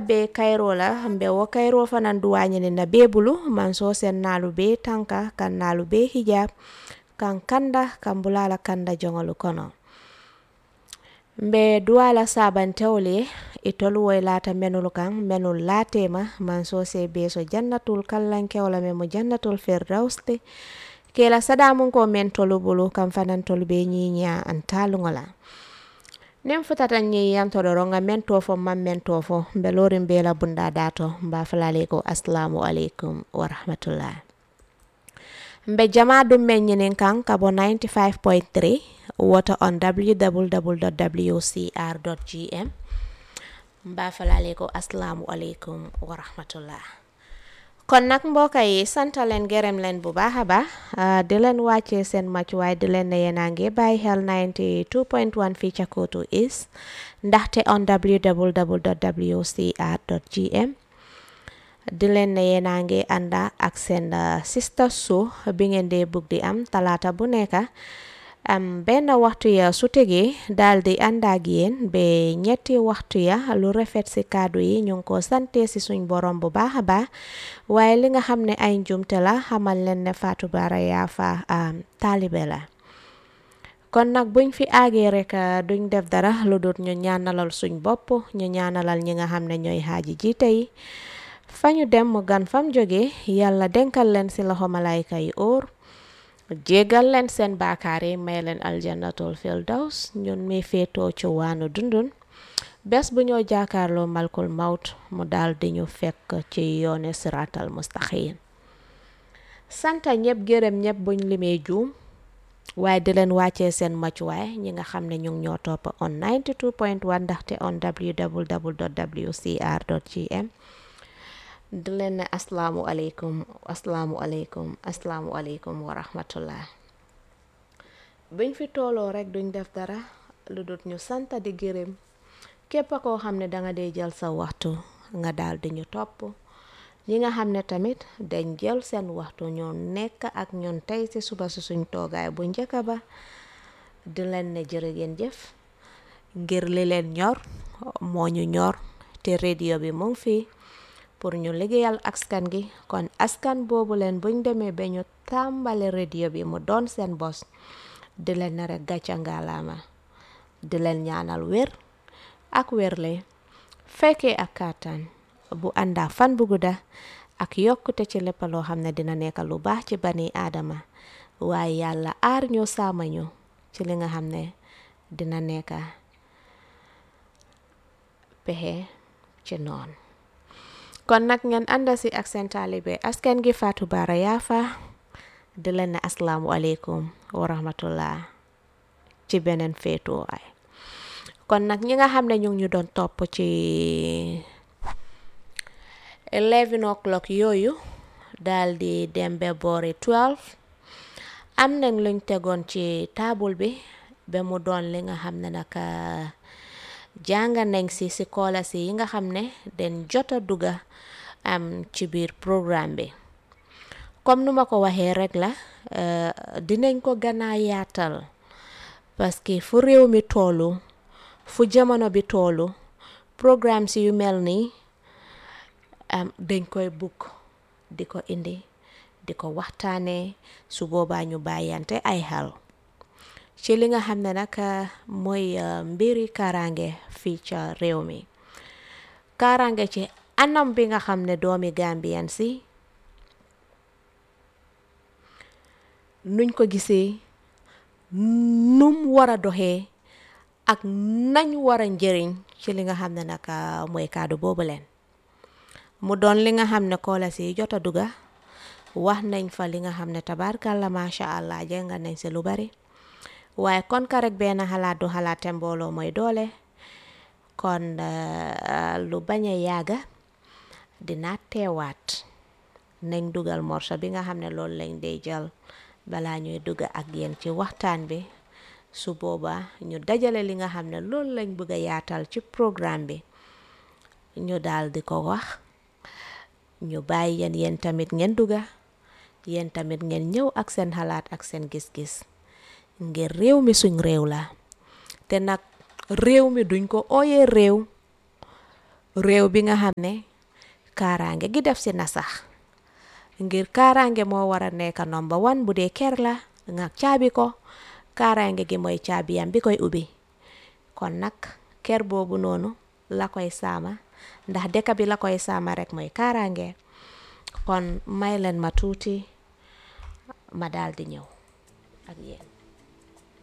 be kayro la mbe wo kayro fanan duwañini na be bulu man so sen nalu be tanka kan nalu be hijab kan kanda kan bulala kanda jongolu kono mbe duwala sabantewle itolu woy lata menul kan menul latema man so se be so jannatul kallankewla me mo jannatul firdauste kela sadamun ko men tolu bulu kam fanan tolu be ñiña an talungola nen futata ñiyan to ɗoro nga men to fo man men to fo mbe lorin be la bunda dato mba falale ko assalamu aleykum wa rahmatullah mbe jama ɗum men ñinin kan kabo 95.3 woto on www.wcr.gm mba falale ko assalamu aleykum wa rahmatullah kon nag mbokk yi sant leen gërëm leen bu baax a baax di leen wàccee seen màccuwaay di leen ne yéen a ngi bàyyi xel 92.1 fii ca Kotu East ndaxte on www.wcr.gm di leen ne yéen a ngi ànda ak seen sister show bi ngeen dee bugg di am talaata bu nekk am benn waxtu ya su tegee daal di ànd ak yéen ba ñetti waxtu ya lu rafet si kàddu yi ñu ngi ko sante si suñ borom bu baax a baax waaye li nga xam ne ay njumte la xamal leen ne Fatou Bara Yaafa taalibe la kon nag buñ fi aagee rek duñ def dara lu dut ñu ñaanalal suñ bopp ñu ñaanalal ñi nga xam ne ñooy xaaji jiite yi fa ñu dem mu gan fam jóge yàlla denkal leen si loxo malayka yi óor jégal leen seen baakaar yi may leen aljannatul firdaws ñun mi féetoo ci waanu dundun bés bu ñoo jaakaarloo malkul mawt mu daal di ñu fekk ci yoone siratal mustaqim santa ñëpp gërëm ñëpp buñ limee juum waaye di leen wàccee seen maccuwaay ñi nga xam ne ñu ngi ñoo topp on 92.1 ndaxte on www.wcr.gm di leen ne asalaamu aleykum asalaamu aleykum asalaamu aleykum wa rahmatullah buñ fi tooloo rek duñ def dara lu dut ñu santa di gërëm képp koo xam ne danga dee jël sa waxtu nga daal di ñu topp ñi nga xam ne tamit dañ jël seen waxtu ñu nekk ak ñun tey ci suba si suñ toogaay bu njëkk ba di leen ne jërë ngeen jëf ngir li leen ñor moo ñu ñor te radio bi mu ngi fii pour ñu liggéeyal askan gi kon askan boobu leen buñ demee ba ñu tàmbale radio bi mu doon seen bos di leen ne rek gàcca ngaalaama di leen ñaanal wér ak wérle fekkee ak kàttan bu àndaa fan bu gudda ak yokkute ci lépp loo xam ne dina nekk lu baax ci bani aadama waaye yàlla aar ñu saama ñu ci li nga xam ne dina nekk pexe ci noon kon nag ngeen ànda si ak seen taalibe askan gi Fatou Bara Yaafa di leen ne asalaamu aleykum wa rahmatullah ci beneen féetuwaay kon nag ñi nga xam ne ñu ngi ñu doon topp ci 11 o'clock yooyu daal di dem ba boori 12 am nañ luñ tegoon ci taabul bi ba mu doon li nga xam ne naka jàng nañ si si koola si yi nga xam ne den jot a dugga am ci biir programme bi comme nu ma ko waxee rek la dinañ ko gannaa yaatal parce que fu réew mi toolu fu jamono bi toolu programme si yu mel nii am dañ koy bugg di ko indi di ko waxtaanee su boobaa ñu bàyyante ay xel ci li nga xam ne nag mooy mbiri kaaraange fii ca réew mi kaaraange ci anam bi nga xam ne doomi Gambien si nuñ ko gisee num war a doxee ak nañ war a njëriñ ci li nga xam ne nag mooy kaddu boobu leen mu doon li nga xam ne koola si jot a dugga wax nañ fa li nga xam ne tabaarkàlla macha allah jënga nañ si lu bari waaye kon ka rek benn xalaat du xalaate mbooloo mooy doole kon lu bañ a yàgga dina teewaat nañ dugal morso bi nga xam ne loolu lañ dee jël balaa ñuy dugg ak yéen ci waxtaan bi su boobaa ñu dajale li nga xam ne loolu lañ bëgg a yaatal ci programme bi ñu daal di ko wax ñu bàyyi yéen yéen tamit ngeen dugga yéen tamit ngeen ñëw ak seen xalaat ak seen gis-gis ngir réew mi suñ réew la te nag réew mi duñ ko ooyee réew réew bi nga xam ne kaaraange gi def si na sax ngir kaaraange moo war a nekk number one bu dee kër la nga caabi ko kaaraange gi mooy caabiyam bi koy ubbi kon nag kër boobu noonu la koy saama ndax dëkk bi la koy saama rek mooy kaaraange kon may leen ma tuuti ma daal di ñëw ak yéen